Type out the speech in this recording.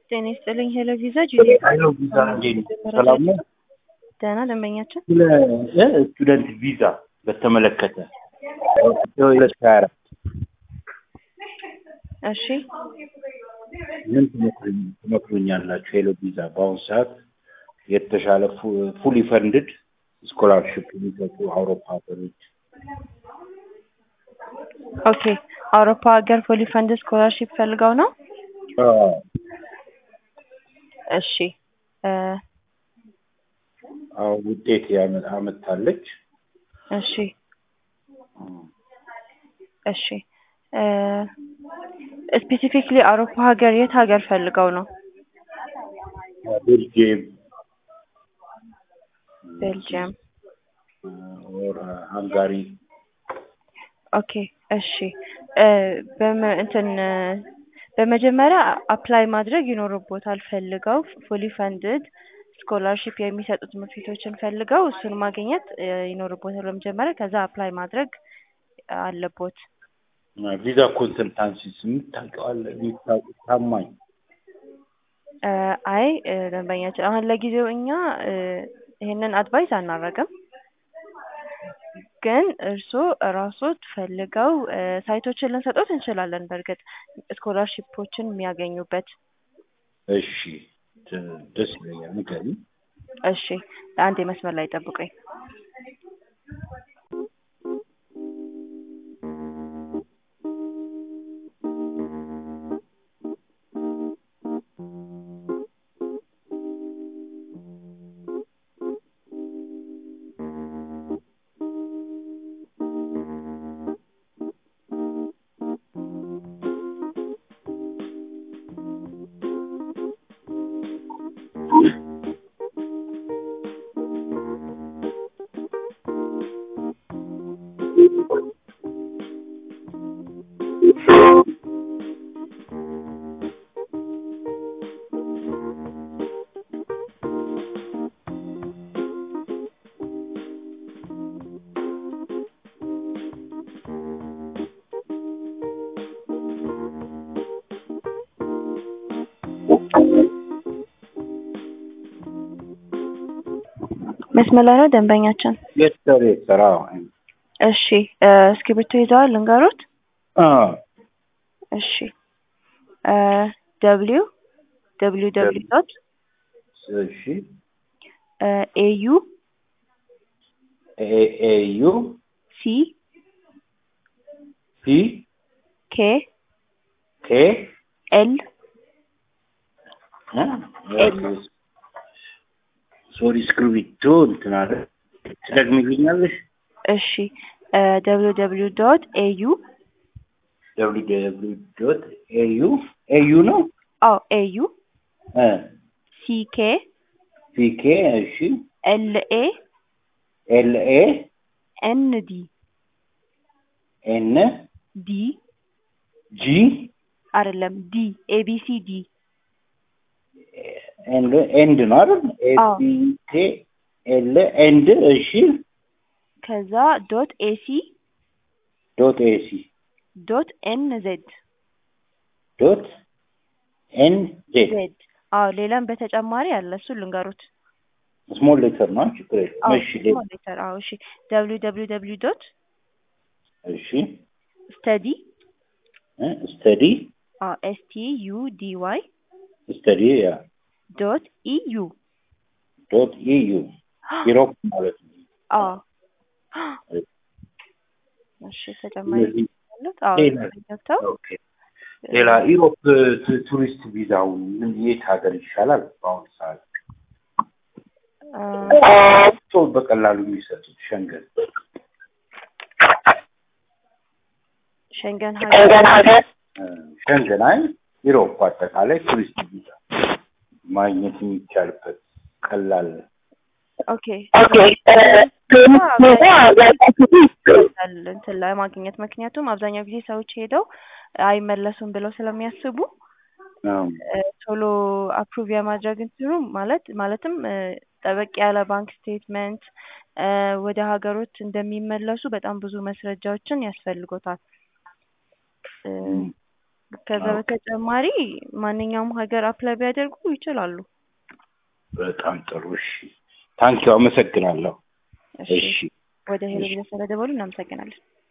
ጤና ይስጥልኝ ሄሎ ቪዛ ሄሎ ቪዛ እንዴት ነው? ሰላም ነው? ደህና ደንበኛችን ስለ ስቱደንት ቪዛ በተመለከተ ሁለት ሀያ አራት እሺ ምን ትመክሩኝ- ትመክሩኛላችሁ? ሄሎ ቪዛ በአሁኑ ሰዓት የተሻለ ፉሊ ፈንድድ ስኮላርሽፕ የሚሰጡ አውሮፓ ሀገሮች ኦኬ አውሮፓ ሀገር ፉሊ ፈንድ ስኮላርሺፕ ፈልገው ነው አዎ፣ እሺ እ አዎ ውጤት ያመ- አመጣለች። እሺ እሺ ስፔሲፊክሊ አውሮፓ ሀገር የት ሀገር ፈልገው ነው ቤልጅየም ቤልጅየም ኦር ሃንጋሪ ኦኬ እሺ እ በመ- እንትን እ በመጀመሪያ አፕላይ ማድረግ ይኖርቦታል ፈልገው ፉሊ ፈንድድ ስኮላርሺፕ የሚሰጡ ትምህርት ቤቶችን ፈልገው እሱን ማግኘት እ ይኖርቦታል በመጀመሪያ ከዛ አፕላይ ማድረግ አለቦት ቪዛ ኮንሰልታንሲስ የምታውቀዋለ የምታውቁ ታማኝ እ አይ እ ደንበኛችን አሁን ለጊዜው እኛ እ ይሄንን አድቫይስ አናረግም ግን እርስዎ እራስዎት ፈልገው እ ሳይቶችን ልንሰጦት እንችላለን በእርግጥ ስኮላርሺፖችን የሚያገኙበት እሺ ደ- ደስ ይለኛል። ንገሪኝ። እሺ አንድ የመስመር ላይ ጠብቁኝ መስመር ላይ ነው ደንበኛችን የሰር የሰራ እሺ እ እስክሪብቶ ይዘዋል ልንገሮት እሺ እ ደብሊው ደብሊው ደብሊው ዶት እሺ ኤዩ ኤዩ ሲ ፒ ኬ ኬ ኤል ሶሪ እስክሪብቶ እንትን አለ ትደግሚልኛለሽ? እሺ ደብሊው ደብሊው ዶት ኤዩ ደብሊው ደብሊው ዶት ኤዩ ኤዩ ነው አዎ ኤዩ እ ሲ ኬ ፒኬ እሺ ኤል ኤ ኤል ኤ ኤን ዲ ኤን ዲ ጂ አይደለም ዲ ኤቢሲ ዲ ኤንድ ኤንድ ነው አይደል? ኤ አዎ። ቢ ኬ ኤል ኤንድ እሺ ከዛ ዶት ኤሲ ዶት ኤሲ ዶት ኤን ዜድ ዶት ኤን ዜድ ዜድ አዎ ሌላም በተጨማሪ አለ እሱ ልንገሩት ስሞል ሌተር ነው ችግር የለም። አዎ እሺ ሌ- ስሞል ሌተር አዎ እሺ ደብሊው ደብሊው ደብሊው ዶት እሺ ስተዲ ስተዲ አዎ ኤስ ቲ ዩ ዲ ዋይ ስተዲ ያ ዶት ኢዩ ዶት ኢዩ ኢሮፕ ማለት ነው። አዎ እሺ ተጨማሪ እነዚህ ያሉት አዎ ሌላ ገብተው ኦኬ። ሌላ ኢሮፕ ቱ- ቱሪስት ቪዛውን ምን የት ሀገር ይሻላል? በአሁኑ ሰዓት አ፣ ሰው በቀላሉ የሚሰጡት ሸንገን ሸንገን ሀገር እ፣ ሸንገን አይ ኢሮፕ አጠቃላይ ቱሪስት ቪዛ ማግኘት የሚቻልበት ቀላል ኦኬ እንትን ለማግኘት ምክንያቱም አብዛኛው ጊዜ ሰዎች ሄደው አይመለሱም ብለው ስለሚያስቡ ነው። እ፣ ቶሎ አፕሩቭ የማድረግ እንትኑ ማለት ማለትም እ፣ ጠበቅ ያለ ባንክ ስቴትመንት እ፣ ወደ ሀገሮች እንደሚመለሱ በጣም ብዙ መስረጃዎችን ያስፈልጎታል። እ፣ ከዛ ኦኬ። በተጨማሪ ማንኛውም ሀገር አፕላይ ቢያደርጉ ይችላሉ። በጣም ጥሩ። እሺ ታንኪው አመሰግናለሁ። እሺ እሺ ወደ ሄሎ እሺ። ብለህ ስለደወሉ እናመሰግናለን።